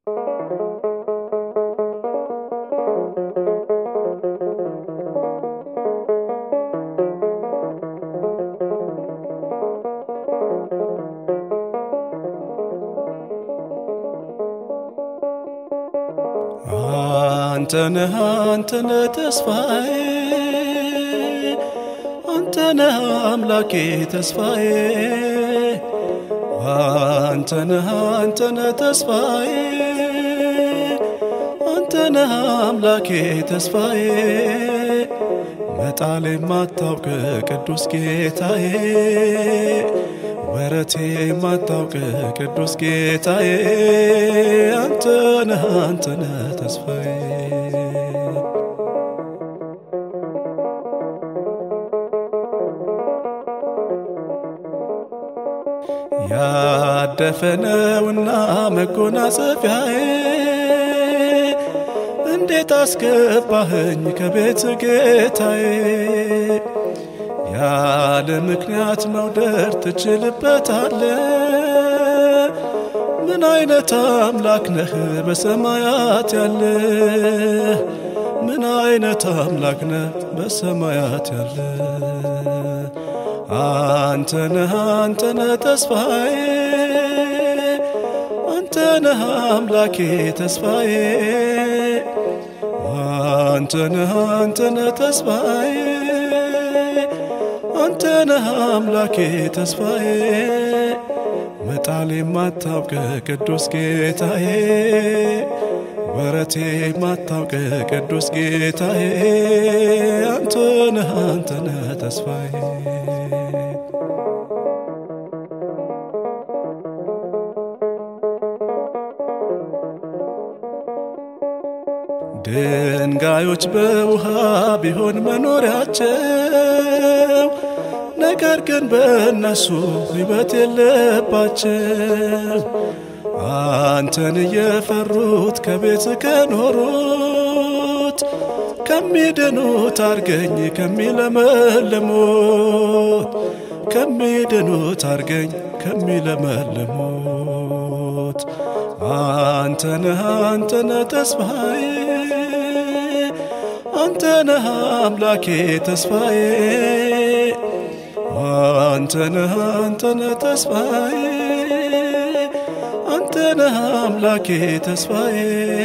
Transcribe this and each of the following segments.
አንተነህ አንተነህ ተስፋዬ አንተነህ አምላኬ ተስፋዬ አንተነህ አንተነህ ተስፋዬ አንተነህ አምላኬ ተስፋዬ መጣል የማታውቅ ቅዱስ ጌታዬ ወረቴ የማታውቅ ቅዱስ ጌታዬ አንተነህ አንተነህ ተስፋዬ ያደፈነውና መጎናጸፊያዬ እንዴት አስገባኸኝ ከቤት ጌታዬ ያለ ምክንያት መውደድ ትችልበታለ ምን አይነት አምላክ ነህ በሰማያት ያለ ምን አይነት አምላክ ነህ በሰማያት ያለ አንተነህ አንተነህ ተስፋዬ አንተነህ አምላኬ ተስፋዬ አንተነህ አንተነህ ተስፋዬ አንተነህ አምላኬ ተስፋዬ መጣል የማታውቅ ቅዱስ ጌታዬ ወረቴ የማታውቅ ቅዱስ ጌታዬ አንተነህ አንተነህ ተስፋዬ ድንጋዮች በውሃ ቢሆን መኖሪያቸው ነገር ግን በእነሱ ሕይወት የለባቸው። አንተን እየፈሩት ከቤት ከኖሩት ከሚድኑት አርገኝ ከሚለመልሙት ከሚድኑት አርገኝ ከሚለመልሙት አንተነህ አንተነህ ተስፋዬ አንተነህ አምላኬ ተስፋዬ አንተነህ አንተነህ ተስፋዬ አንተነህ አምላኬ ተስፋዬ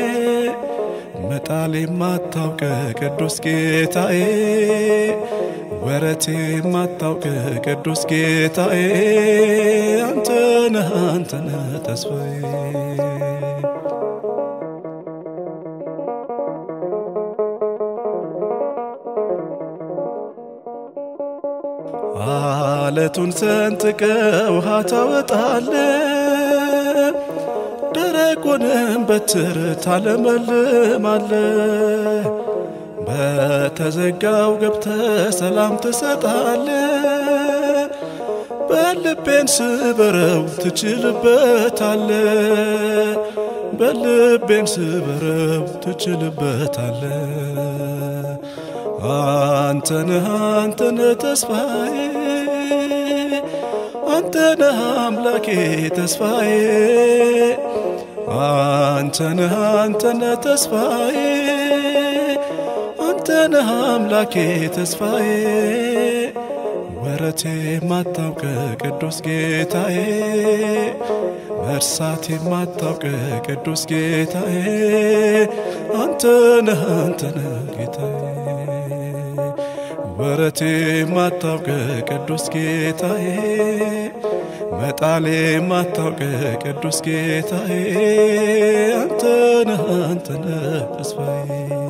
መጣል የማታውቅ ቅዱስ ጌታዬ ወረቴ የማታውቅ ቅዱስ ጌታዬ አንተነህ አንተነህ ተስፋዬ አለቱን ሰንጥቀ ውሃ ታወጣለ ደረቁንም በትር ታለመልማለ በተዘጋው ገብተ ሰላም ትሰጣለ በልቤን ስበረው ትችልበታለ በልቤን ስበረው ትችልበታለ አንተነህ አንተነህ ተስፋዬ አንተነህ አምላኬ ተስፋዬ አንተነህ አንተነህ ተስፋዬ አንተነህ አምላኬ ተስፋዬ ወረቴ የማታውቅ ቅዱስ ጌታዬ መርሳት የማታውቅ ቅዱስ ጌታዬ አንተነህ አንተነህ ጌታዬ ወረቴ የማታውቅ ቅዱስ ጌታዬ መጣሌ የማታውቅ ቅዱስ ጌታዬ አንተነህ አንተነህ ተስፋዬ